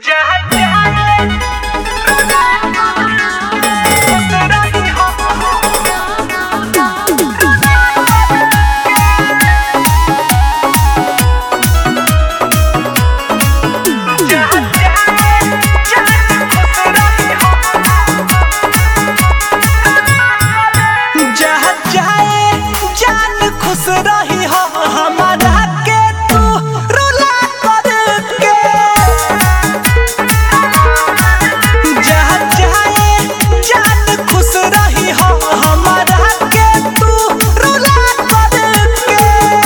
जहाँ जाए जान खुश रही हो हमारा के तू रुला करके जहाँ जाए जान खुश रही हो हमारा के तू रुला करके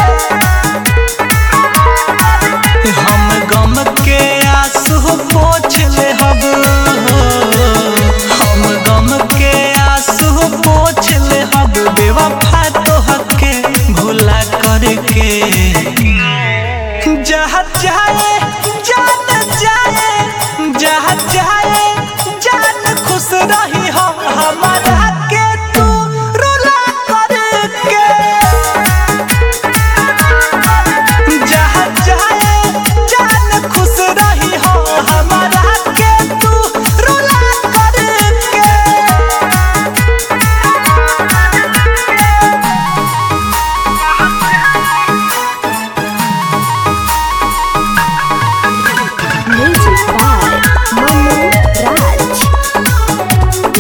हम गम के आंसू पोछ ले हब हम गम के आंसू पोछ ले हब बेवफा तो हके भूला करके जहाँ जाए जान जाए जहाँ जाए जान खुश रही हो हमारा के तू रुला करके जहाँ जाए जान खुश रही हो हमारा के तू रुला करके Music by Manu Raj.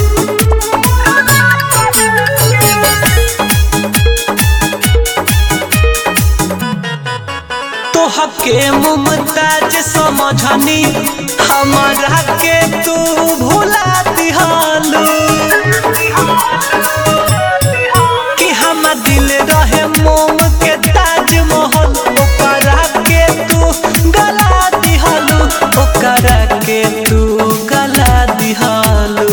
तोहके मुमताज समझनी हमारा के तू भुला दिहालू कि हम दिल रहे मोम के ताजमहल ओकरा के तू गला दिहालू ओकरा के तू गला दिहालू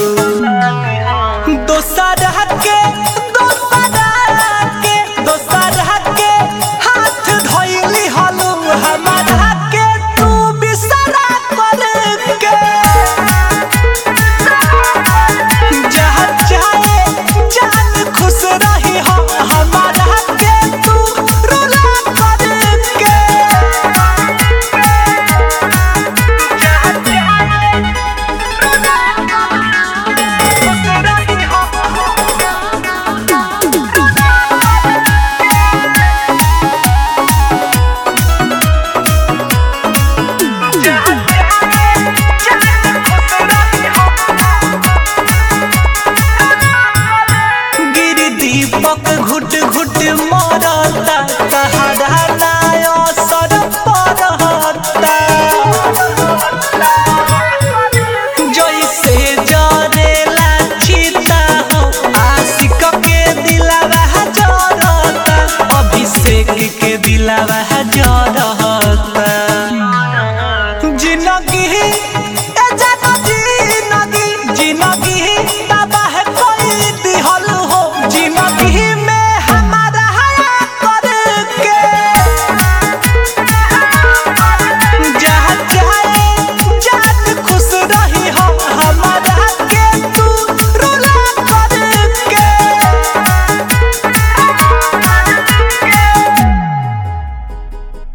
दोसरा के दोसरा के दोसरा के हाथ धइली हलू हमारा के तू बिसरा करके जहाँ जाए जान खुश रही हो हमारा के तू रुला करके जहाँ जाए गिर दीपक घुट घुट मरता तहरा नाय असर पड़ता जैसे जरेला चिता हो आशिक के दिलावा जरता अभिषेक के दिलावा जरता